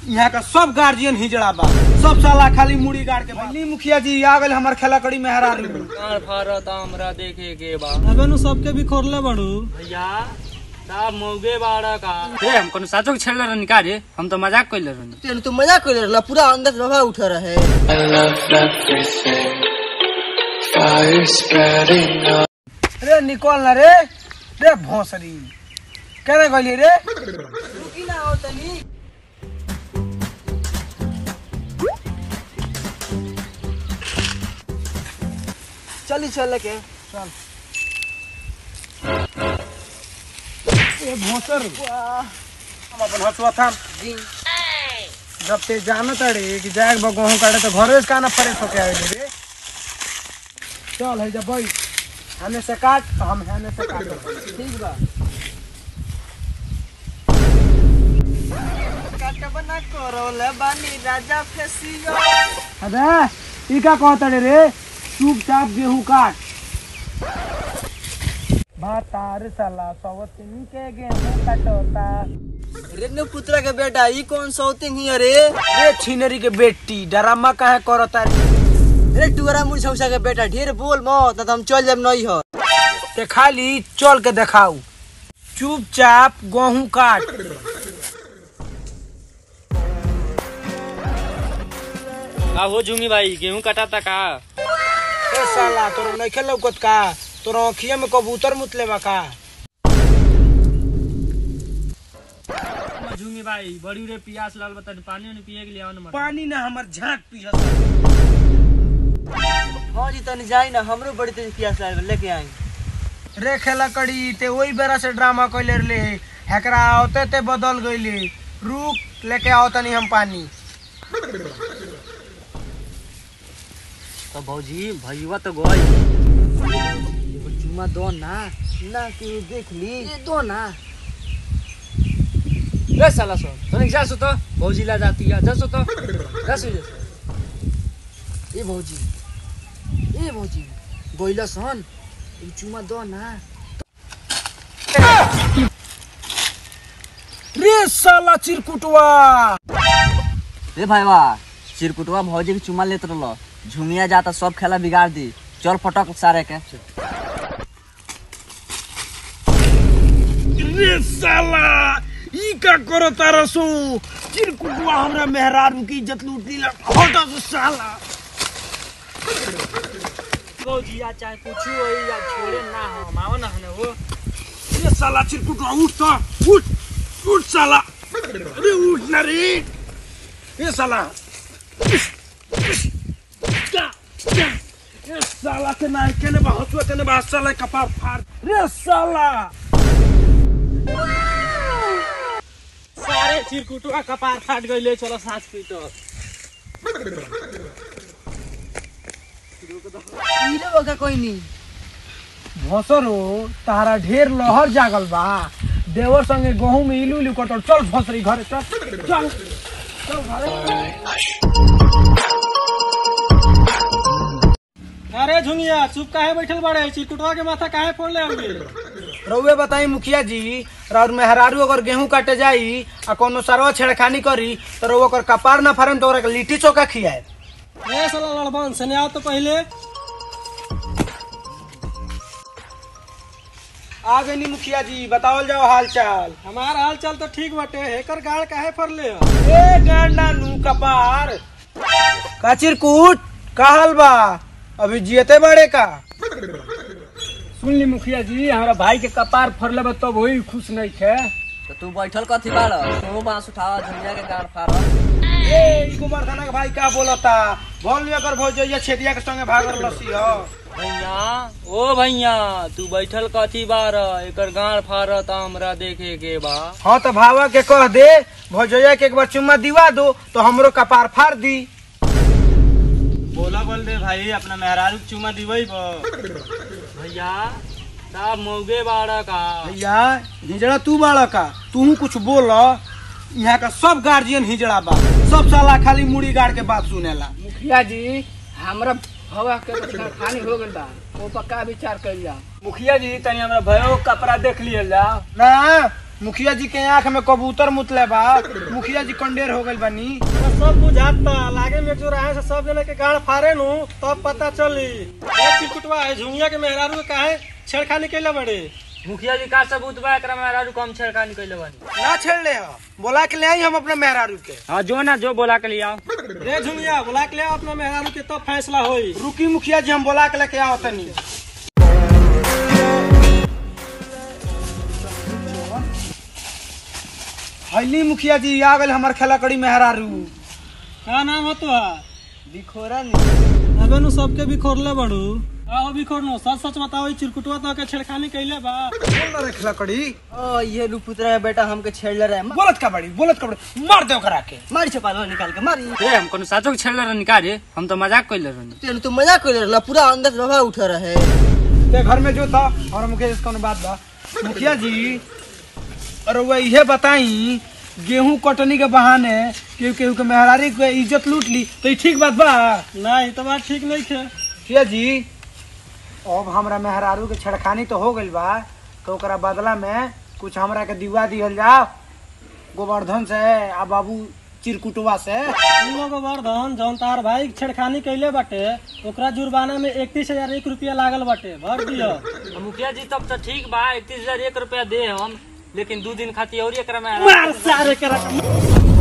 यहाँ का सब गार्जियन हिजड़ा बा सब साला खाली मुड़ी गाड़ के बा मुखिया जी आ गए हमार खेला कड़ी में हरा दी गाड़ फारत हमरा देखे के बा अबे नु सबके भी खोरले बड़ू भैया साहब मौगे बाड़ा का रे हम कोनो साचो के छेड़ले रहनी का रे हम तो मजाक कइले रहनी तेन तो मजाक कर रहा पूरा अंदर से रवा उठ रहा है I love everything. Fire spreading out. रे निकल ना रे रे भोसरी केने गइली रे रुकी ना हो तनी चली चल के चल ए भोसर हम अपन हसुआ थाम जी जब ते जानत रे कि जाए बा गेहूं काटे तो घरे से काना फ्रेश होके आवे रे चल है जब भाई हमें से काट तो हम हमें से काट ठीक बा काटब ना करोले बानी राजा फेसियो अबे ई का कहत रे चुपचाप गेहूं काट बातार साला सवतिन के गेहूं काटोता रेनु पुत्रा के बेटा ई कौन सौतिंग ही रे रे छिनरी के बेटी डरामा काहे करता रे रे टुरा मुरछौसा के बेटा ढेर बोल मत ना तो हम चल जाब नहीं हो ते खाली चल के देखाऊ चुपचाप गेहूं काट का हो झूमी भाई गेहूं कटाता का ए साला तोर नइखे लौकत का तोर आँखिया में कबूतर मुतले बा का झूमी भाई बड़ी रे प्यास लाल बता पानी उनी पिए के लिए आवन मत पानी ना हमर झांक पियत हाँ जी तनी जाई ना हमरो बड़ी तेज प्यास लागल लेके आई रे खेला कड़ी ते वही बेरा से ड्रामा कइले रहले हेकरा आवते ते बदल गइले रुक लेके आओ तनी हम पानी तो भौजी भैया तो गई चुम्मा दो ना ना कि देख ली ये दो ना रे साला सो तनिक जा सो तो भौजी ला जाती है जा सो तो जा सो जा ए भौजी ए भौजी गइला सन ई चुम्मा दो ना रे साला चिरकुटवा रे भाईवा चिरकुटवा भौजी के चुम्मा लेत रहलो झुमिया जाता सब खेला बिगाड़ दी चल फटक सारे के रे साला ई का करो तारा सो चिरकुटवा हमरा मेहरारू की इज्जत लूट लीला हटा से साला भौजी या चाहे कुछ हो या छोड़े ना हो मावा ना हने वो रे साला चिरकुटवा उठ तो उठ उठ साला अरे उठ ना रे ये साला क्या क्या ये साला के ना केने बा हसुआ केने बा साला कपार फाड़ रे साला सारे चिरकुटुआ कपार फाट गइले चलो सांस पीटो इले बका कोई नहीं भसरो तारा ढेर लहर जागल बा देवर संगे गहूं में इलू इलू कटल चल भसरी घरे चल चल चल घरे अरे झुमिया चुप काहे बैठल बाड़े चिरकुटुआ के माथा काहे फोड़ ले हमके रउए बताई मुखिया जी और मेहरारू अगर गेहूं काटे जाई आ कोनो सरवा छेड़खानी करी तो रउआ ओकर कपार ना फरन तो ओकरा के लिट्टी चोखा खियाए ए साला लड़बन सने आओ तो पहले आ गई मुखिया जी बतावल जाओ हाल चाल हमार हाल चाल तो ठीक बाटे हेकर गाड़ काहे फरले ए गांडा नू कपार का चिरकुट का हाल बा अभी जियते बड़े का सुन ली मुखिया जी हमारा भाई के कपार फरले बा तब वही खुश नहीं थे तो तू बैठल कथी बाड़ तू बांस उठावा झुमिया के गाड़ फाड़ ए इको मर्दाना के भाई का बोलता बोल लिया कर भौजैया छेदिया के संगे भागर लसी हो भैया ओ भैया तू बैठल कथी बार एकर गाड़ फारत हमरा देखे के बा हाँ तो भावा के कह दे भौजैया के एक बार चुम्मा दिवा दो तो हमरो कपार फाड़ दी बोला बोल दे भाई अपना मेहरारू के चुमा दिवई भैया साहब मौगे बाड़ा का भैया हिजड़ा तू बाड़ा का तू कुछ बोल यहाँ का सब गार्जियन हिजड़ा बा सब साला खाली मुड़ी गाड़ के बात सुनेला मुखिया जी हमरा हवा के खानी हो गइल बा ओ पक्का विचार कइल जा मुखिया जी तनी हमरा भयो कपड़ा देख लिया जा ना मुखिया जी के आंख में कबूतर मुतले बा मुखिया जी कंडेर हो गइल बानी सब बुझाता लागे में जो रहे से सब जने के गाड़ फारे नु तब पता चली ए चिरकुटवा है झुंगिया के मेहरारू के काहे छेड़खानी कैले बड़े मुखिया जी का सबूत बा एकरा में राजू कम छेड़खानी कैले बानी ना छेड़ ले हो बोला के ले आई हम अपने मेहरारू के हाँ जो ना जो बोला के लिए आओ रे झुंगिया बुला के ले आओ अपना मेहरारू के तब फैसला होई रुकी मुखिया जी हम बोला के लेके आओ तनी हली मुखिया जी आ गए हमार खेला कड़ी मेहरारू का नाम हो तो बिखोरा अबे नु सबके बिखोरले बड़ू आओ बिखोर नो सच सच बताओ ई चिरकुटवा तो के छेड़खानी कैले बा बोल ना रे खेला कड़ी ओ ये रुपुत्रा है बेटा हमके छेड़ ले रहा है बोलत का बड़ी बोलत का बड़ी मार दे ओकरा के मारी छपाल निकाल के मारी ए हम कोनो साचो के छेड़ले रहनी का रे हम तो मजाक कैले रहनी तेन तो मजाक कर रहा पूरा अंदर से रवा उठा रहे ते घर में जो था और मुखिया जी कौन बात बा मुखिया जी और वह इहे बताई गेहूं कटनी के बहाने केहू केहू के मेहरारी के इज्जत लूट ली तो ई ठीक बात बा नहीं तो बात ठीक नहीं थे मुखिया जी अब हमरा मेहरारू के छड़खानी तो हो गइल बा तो ओकरा बदला में कुछ हमरा के दिवा दिहल जाओ गोवर्धन से आ बाबू चिरकुटवा से तीनों गोवर्धन जौन तार भाई छेड़खानी कैले बाटे ओकरा जुर्माना में इकतीस हजार एक रुपया लागल बाटे भर दियो तो मुखिया जी तब तो ठीक बा इकतीस हजार एक रुपया दे हम लेकिन दू दिन खातिर और एकरा में मार सारे करा